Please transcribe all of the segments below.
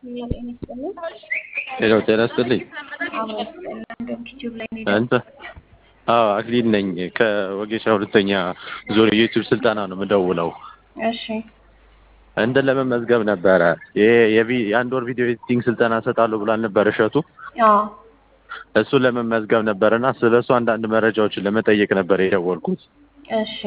ጤና ይስጥልኝ። ሄሎ ጤና ይስጥልኝ። አብሮ ይስጥልን። እንደውም ዩቲዩብ ላይ ነው አንተ አዎ አክሊል ነኝ ከወጌሻ ሁለተኛ ዙር የዩቲዩብ ስልጠና ነው የምደውለው። እሺ እንትን ለመመዝገብ ነበረ ይሄ የቪ- የአንድ ወር ቪዲዮ ኤዲቲንግ ስልጠና እሰጣለሁ ብላን ነበር እሸቱ። አዎ እሱን ለመመዝገብ ነበርና ስለ እሱ አንዳንድ መረጃዎችን ለመጠየቅ ነበር የደወልኩት። እሺ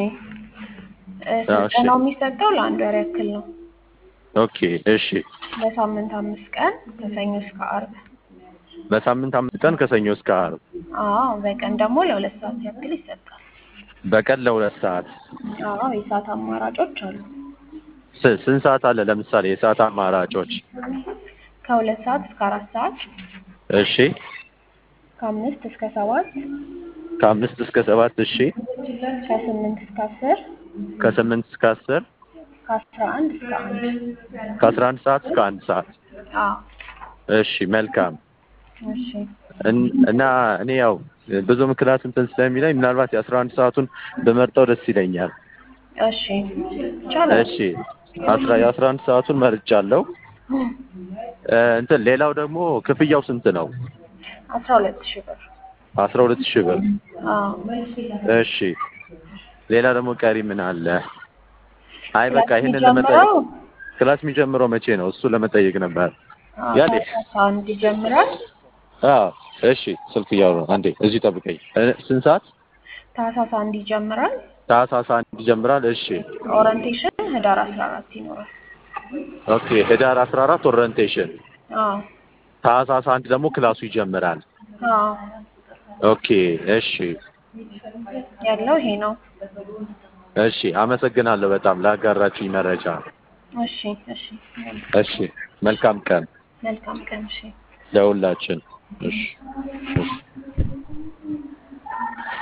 እ ስልጠናው የሚሰጠው ለአንድ ወር ያክል ነው። ኦኬ እሺ። በሳምንት አምስት ቀን ከሰኞ እስከ አርብ። በሳምንት አምስት ቀን ከሰኞ እስከ ዓርብ አዎ በቀን ደግሞ ለሁለት ሰዓት ያክል ይሰጣል። በቀን ለሁለት ሰዓት አዎ የሰዓት አማራጮች አሉ። ስ- ስንት ሰዓት አለ? ለምሳሌ የሰዓት አማራጮች። ከሁለት ሰዓት እስከ አራት ሰዓት፣ እሺ ከአምስት እስከ ሰባት፣ ከአምስት እስከ ሰባት እሺ ከስምንት እስከ አስር፣ ከስምንት እስከ አስር ከአስራ አንድ እስከ አንድ። ከአስራ አንድ ሰዓት እስከ አንድ ሰዓት አዎ እሺ መልካም እሺ እን- እና እኔ ያው ብዙ ምክንያት እንትን ስለሚለኝ ምናልባት የአስራ አንድ ሰዓቱን በመርጠው ደስ ይለኛል። እሺ ይቻላል። እሺ አስራ የአስራ አንድ ሰዓቱን መርጫለሁ። እ፣ እንትን ሌላው ደግሞ ክፍያው ስንት ነው? አስራ ሁለት ሺህ ብር። አስራ ሁለት ሺህ ብር። አዎ እሺ ሌላ ደግሞ ቀሪ ምን አለ? አይ በቃ ክላስ ይሄንን ለመጠየቅ የሚጀምረው ክላስ የሚጀምረው መቼ ነው? እሱ ለመጠየቅ ነበር። አዎ ያኔ ታህሳስ አንድ ይጀምራል። አዎ እሺ ስልክ እያወሩ ነው። አንዴ እዚህ ጠብቀኝ። እ፣ ስንት ሰዓት? ታህሳስ አንድ ይጀምራል። ታህሳስ አንድ ይጀምራል። እሺ ኦሪንቴሽን ህዳር አስራ አራት ይኖራል። ኦኬ ህዳር አስራ አራት ኦሪየንቴሽን፣ አዎ ታህሳስ አንድ ደግሞ ክላሱ ይጀምራል። አዎ ኦኬ እሺ ያለው ይሄ ነው። እሺ አመሰግናለሁ በጣም ላጋራችኝ መረጃ። እሺ እሺ እሺ መልካም ቀን መልካም ቀን። እሺ ለሁላችን። እሺ እሺ